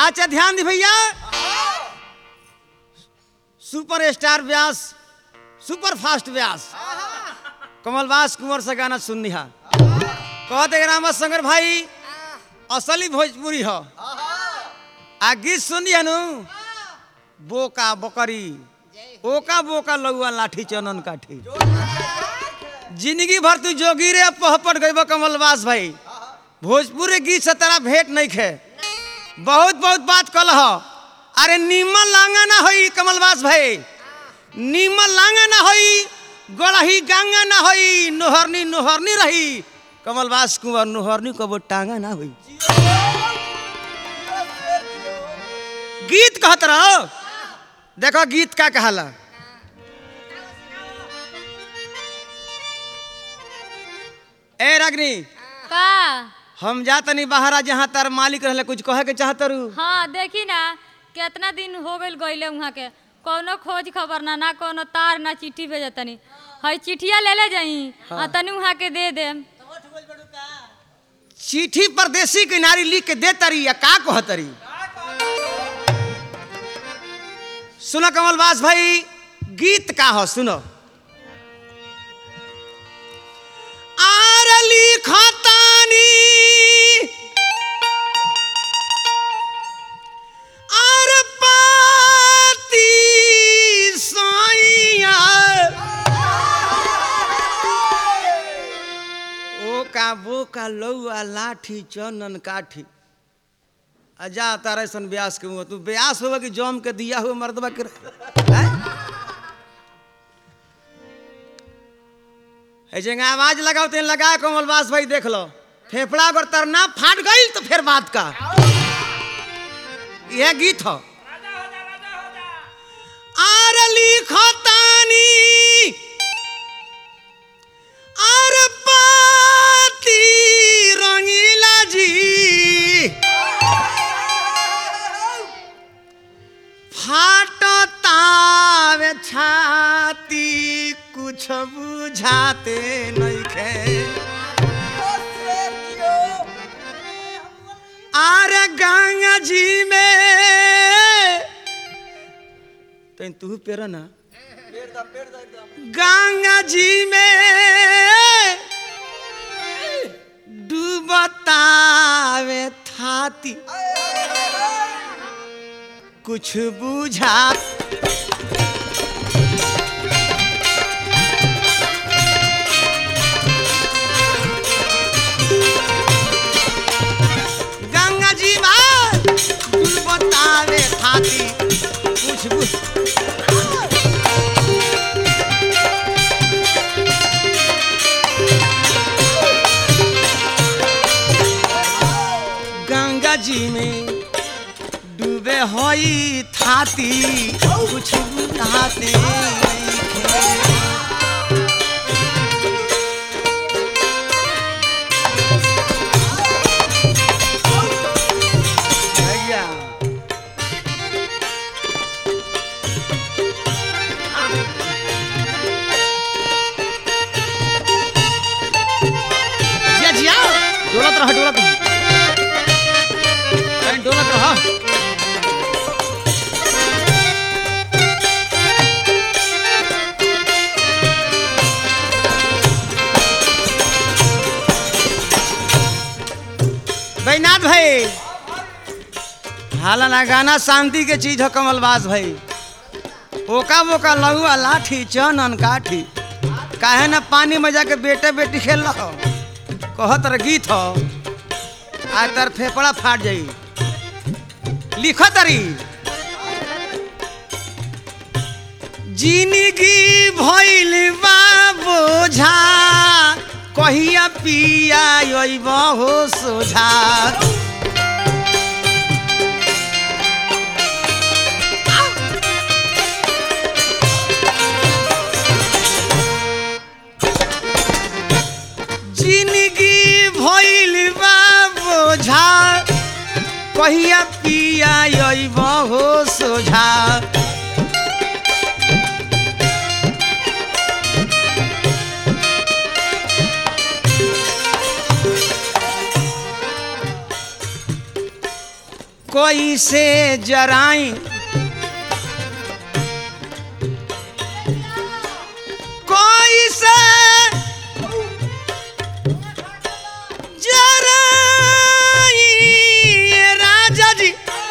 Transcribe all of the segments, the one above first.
अच्छा ध्यान दी भैया super star Vyas super fast Vyas कमलवास कुंवर से गाना सुननी है कहते रामा शंकर भाई असली भोजपुरी हो आ गीत सुनी है नु बोका बकरी ओका बोका लौआ लाठी चनन काठी जिंदगी भर तू जोगी रे पहपट गई कमलवास भाई भोजपुरी गीत से तेरा भेंट नहीं खे बहुत बहुत बात कल हो अरे नीमन लांगा ना होई कमलवास भाई नीमन लांगा ना होई गड़ही गांगा ना होई नोहरनी नोहरनी रही कमलवास कुंवर नोहरनी कबो टांगा ना होई गीत कहत रहो देखो गीत का कहला ए रागनी का हम जा तनी बाहर जहाँ तार मालिक रहले कुछ कहे के चाहत रू हाँ देखी ना कितना दिन हो गइल गइले वहाँ के कोनो खोज खबर ना ना कोनो तार ना चिट्ठी भेज तनी हई चिट्ठिया ले ले जाई आ तनी वहाँ के दे देम चिट्ठी परदेसी किनारी लिख के दे तरी या का कह तरी सुनो कमलवास भाई गीत का हो सुनो आर लिखतानी आर पाती साइया ओ का बो का लौआ लाठी चनन काठी अजा तारे सन ब्यास के मुँह तू ब्यास होगा कि जम के दिया हुआ मर्दबा के हैं? है जगह आवाज लगाओ तेन लगा कमलवास भाई देख लो फेफड़ा अगर तरना फाट गई तो फिर बात का यह गीत हो आर लिखतानी आर पाती रंगीला जी फाटतावे छाती कुछ बुझाते नइखे आर गंगा जी में तो तू पेरा ना गंगा जी में डूबतावे थाती कुछ बुझा गंगा जी में डूबतावे थाती कुछ बुझ गंगा जी में डूबे होई थाती कुछ बुझाते नइखे। भैया जिया जिया डोलत रह डोलत रह कहीं डोलत रह बैनाथ भाई हालाना गाना शांति के चीज हो कमलबाज भाई ओका बोका लहुआ लाठी चनन काठी काहे ना पानी में जाके बेटे बेटी खेल रहो कहत रह गीत हो आज तार फेफड़ा फाट जाई लिखो तरी जिंदगी भइल बा बोझा कहिया पिया अइब हो सोझा जिंदगी भइल बा बोझा कहिया पिया अइब हो सोझा कोई से जराई कोई से जराई राजा जी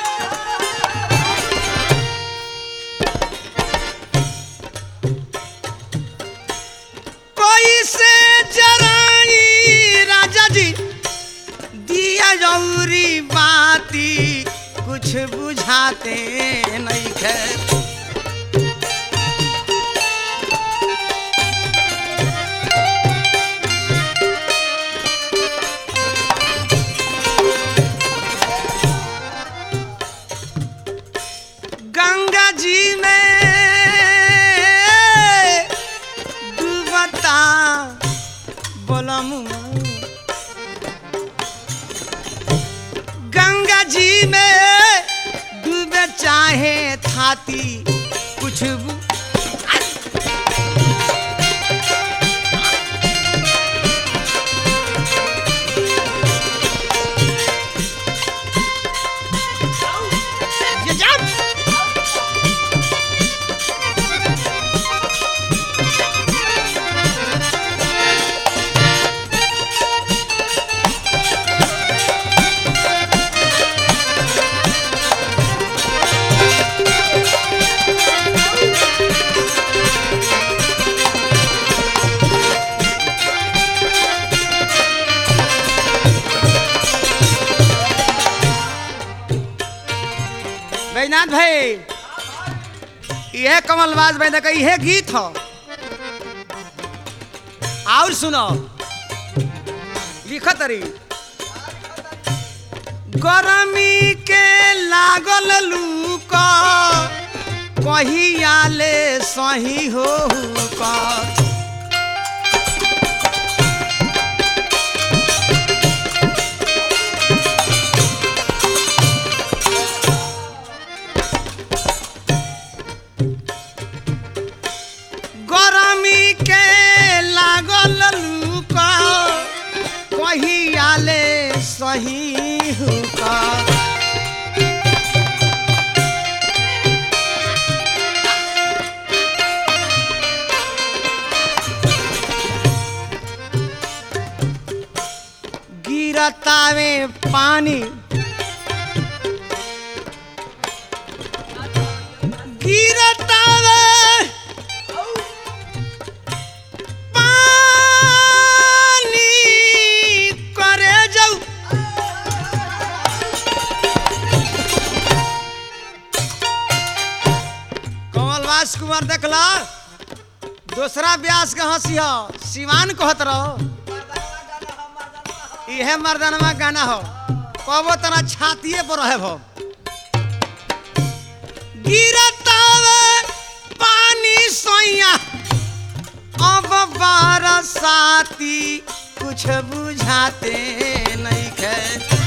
कोई से जराई राजा जी दिया जौरी बाती कुछ बुझाते नहीं खे गंगा जी में डूबता बोलमू गंगा जी में डूबे चाहे थाती कुछ बु- ये जा। बैजनाथ भाई यह कमलबाज बैद का यह गीत हो और सुनो लिखत रही गरमी के लागल लूक कहियाले सही हो का गरमी के लागल लूक कहियाले सही हुका गिरतावे पानी गिरतावे पानी करे जाऊ कमलवास कुमार देखला दूसरा ब्यास के हंसी हो सिवान कहत रहो इहे मर्दनवा गाना हो कबो तना छातिए पर रहे भो गिरतावे पानी सोइया अब बरसाती कुछ बुझाते नहीं खे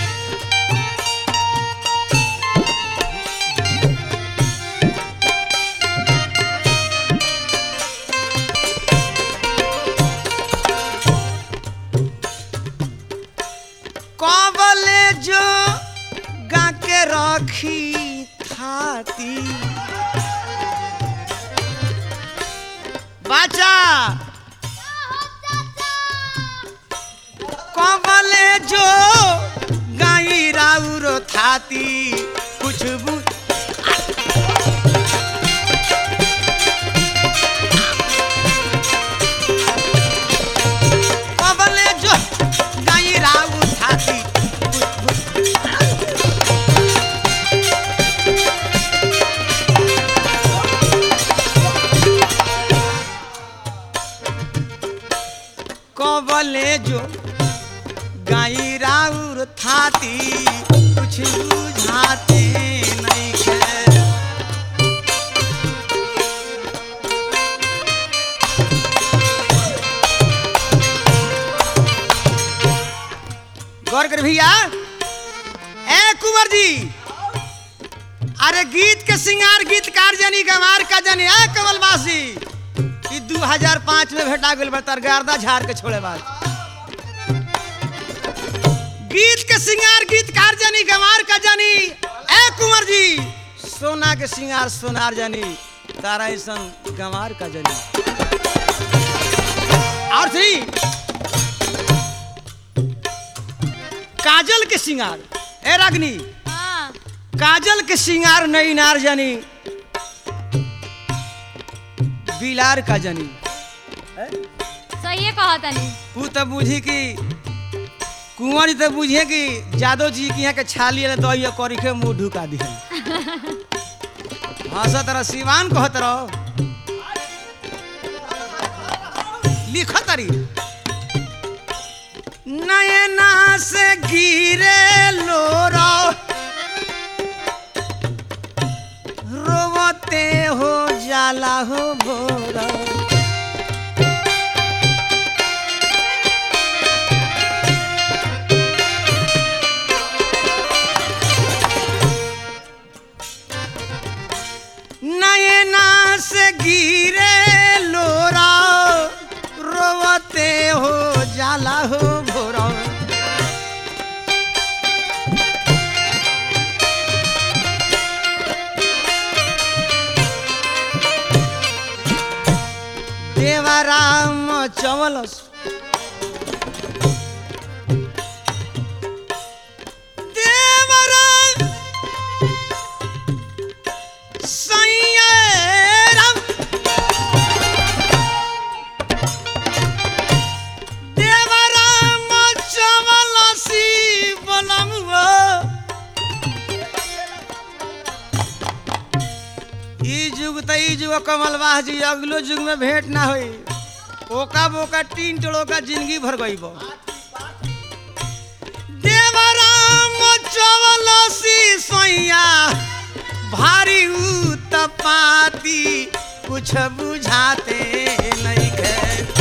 कबले जो गा के रखी थाती बाचा कबले जो गाई राउर थाती कुछ बु कबले जो गाई राउर थाती कुछ बु- कबले जो गाई राउर थाती कुछ बुझाते नहीं खे गौर कर भैया ए कुंवर जी अरे गीत के सिंगार गीतकार जनी गंवार का जनी ए कमलवासी ई 2005 में भेटा गेल बतर गर्दा झाड़ के छोड़े बाद गीत के सिंगार गीतकार जनी गंवार का जनी सोना के सिंगार सोनार जानी तारा ऐसन गंवार का जानी और थ्री काजल के सिंगार ए रागनी हाँ काजल के सिंगार नई नार जानी बिलार का जानी सही कहा तनी तू तो बुझी कि कुंवर जी तो बुझिए कि जादव जी के यहाँ के छाली वाले दही करी के मुंह ढुका दिहन हंसत रह सिवान कहत रहो लिखत रही नयना से गिरे लोरा रोवते हो जाला हो भोरा नयना से गिरे लोरा रोवते हो जाला हो भोरा देवाराम चवलस देवराम सैयराम देवराम चवलसी बनमुआ ई जुग त ई जुग कमलवाह जी अगलो जुग में भेंट ना होई ओका बोका तीन टोड़ो का जिंदगी भर गई बो देवराम चवलसी सैया भारी उत्पाती कुछ बुझाते नहीं खे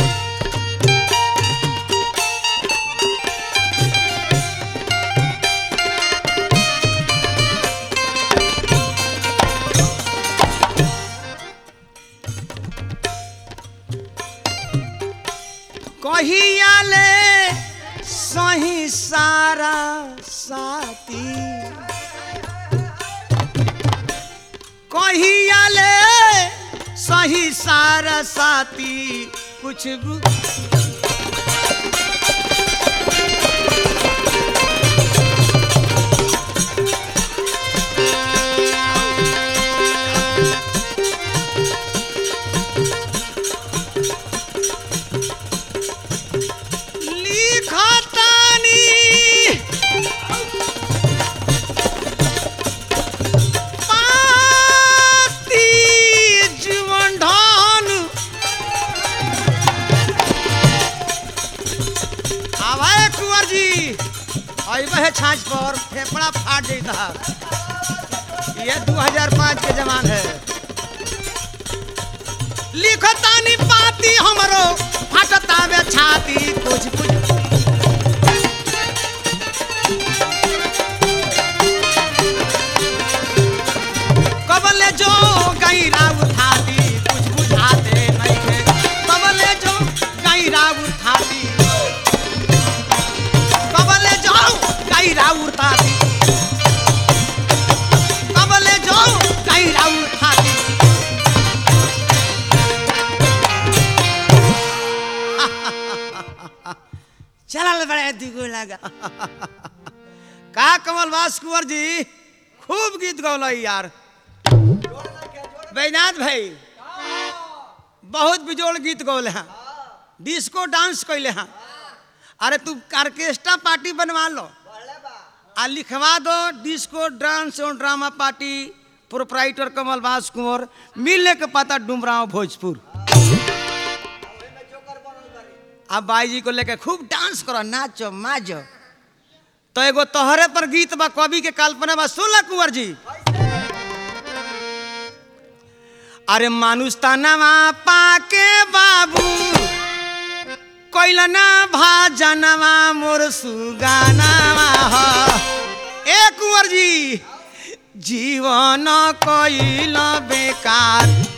कहिया ले सही सारा साथी कहिया ले सही सारा साथी कुछ बु... लिखतानी पाती जीवन धन आवाए कुंवर जी अइबे है छाछ पर फेफड़ा फाट जाता ये 2005 के जमान है लिखतानी पाती हमरो फटता में छाती कुछ कुछ कबले जो गैरा उठाती कुछ बुझाते नहीं है कबले जो गैरा उठाती कबले जो गैरा उठाती कबले जो गैरा उठाती चल बड़े दिगो लगा का कमल वास कुंवर जी खूब गीत गौल यार बैनाथ भाई बहुत बिजोड़ गीत गौले हैं डिस्को डांस कैले हैं अरे तू ऑर्केस्ट्रा पार्टी बनवा लो आ लिखवा दो डिस्को डांस और ड्रामा पार्टी प्रोपराइटर कमल बास कुंवर मिलने के पता डुमराव भोजपुर अब बाई जी को लेके खूब डांस करो नाचो माजो तो एगो तोहरे पर गीत बा कवि के कल्पना बा सुन कुंवर जी अरे मानुष तनवा पाके बाबू कैलना भाजनवा मोर सुगानावा ह ए कुंवर जी जीवन कैल बेकार